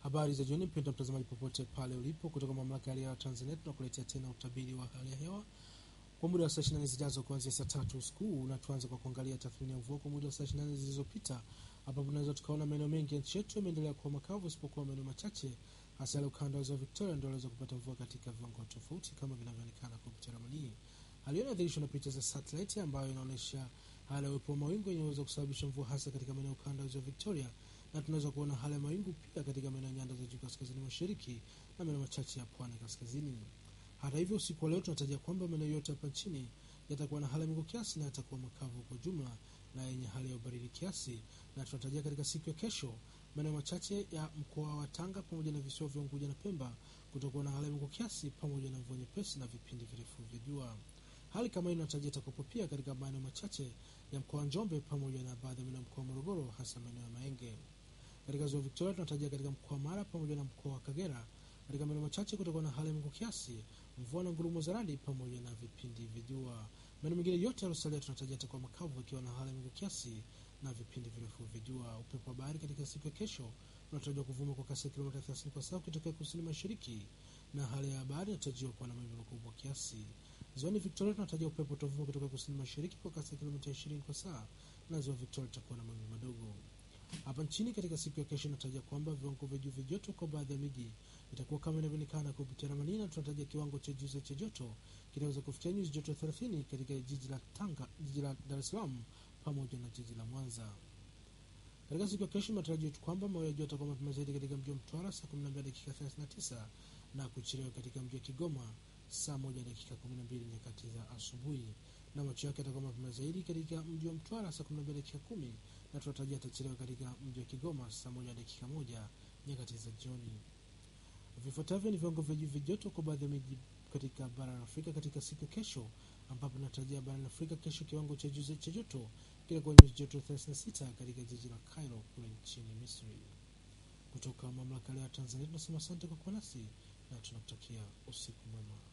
Habari za jioni, mpendwa mtazamaji, popote pale ulipo, kutoka mamlaka ya hali ya hewa Tanzania, tunakuletea tena utabiri wa hali ya hewa kwa muda wa saa 24 zijazo kuanzia saa tatu usiku, na tuanze kwa kuangalia tathmini ya mvua kwa muda wa saa 24 zilizopita, ambapo tunaweza tukaona maeneo mengi ya nchi yetu yameendelea kuwa makavu, isipokuwa maeneo machache, hasa yale ukanda wa ziwa Victoria ndio waliweza kupata mvua katika viwango tofauti kama vinavyoonekana kupitia ramani hii. Hali hiyo inadhihirishwa na picha za satellite ambayo inaonyesha hali ya uwepo wa mawingu inaweza kusababisha mvua hasa katika maeneo ukanda wa ziwa Victoria na tunaweza kuona hali ya mawingu pia katika maeneo ya nyanda za juu kaskazini mashariki na maeneo machache ya pwani kaskazini. Hata hivyo, usiku wa leo tunatarajia kwamba maeneo yote hapa nchini yatakuwa na hali ya mawingu kiasi na yatakuwa makavu kwa jumla na yenye hali ya ubaridi kiasi, na tunatarajia katika siku ya kesho maeneo machache ya mkoa wa Tanga pamoja na visiwa vya Unguja na Pemba kutakuwa na hali ya mawingu kiasi pamoja na mvua nyepesi na vipindi virefu vya jua. Hali kama hii inatarajia itakuwepo pia katika maeneo machache ya mkoa wa Njombe pamoja na baadhi ya maeneo ya mkoa wa Morogoro, hasa maeneo ya Maenge. Katika ziwa Victoria tunatarajia katika mkoa wa Mara pamoja na mkoa wa Kagera, katika maeneo machache kutakuwa na hali ya mawingu kiasi, mvua na ngurumo za radi pamoja na vipindi vya jua. Maeneo mengine yote yaliyosalia tunatarajia yatakuwa makavu, ikiwa na hali ya mawingu kiasi na vipindi virefu vya jua. Upepo wa bahari katika siku ya kesho unatarajiwa kuvuma kwa kasi ya kilomita 30 kwa saa kutokea kusini mashariki, na hali ya bahari inatarajiwa kuwa na mawimbi makubwa kiasi. Ziwani Victoria tunatarajia upepo utavuma kutoka kusini mashariki kwa kasi ya kilomita 20 kwa saa, na ziwa Victoria itakuwa na mawimbi madogo. Hapa nchini katika siku ya kesho inatarajia kwamba viwango vya juu vya joto kwa baadhi ya miji itakuwa kama inavyoonekana kupitia ramani, na tunatarajia kiwango cha juu cha joto kinaweza kufikia nyuzi joto 30 katika jiji la Tanga, jiji la Dar es Salaam pamoja na jiji la Mwanza. Katika siku ya kesho matarajio yetu kwamba mawio ya jua yatakuwa mapema zaidi katika mji wa Mtwara saa 12 dakika 39 na kuchelewa katika mji wa Kigoma saa 1 dakika 12 nyakati za asubuhi, na macho yake yatakuwa mapema zaidi katika mji wa Mtwara saa 12 dakika 10 na tunatarajia atachelewa katika mji wa Kigoma saa 1 dakika 1 nyakati za jioni. Vifuatavyo ni viwango vya juu vya joto kwa baadhi ya miji katika bara la Afrika katika siku ya kesho, ambapo tunatarajia barani Afrika kesho kiwango cha juu cha joto kitakuwa nyuzi joto 36 katika jiji la Cairo kule nchini Misri. Kutoka mamlaka ya Tanzania tunasema asante kwa kuwa nasi na tunakutakia usiku mwema.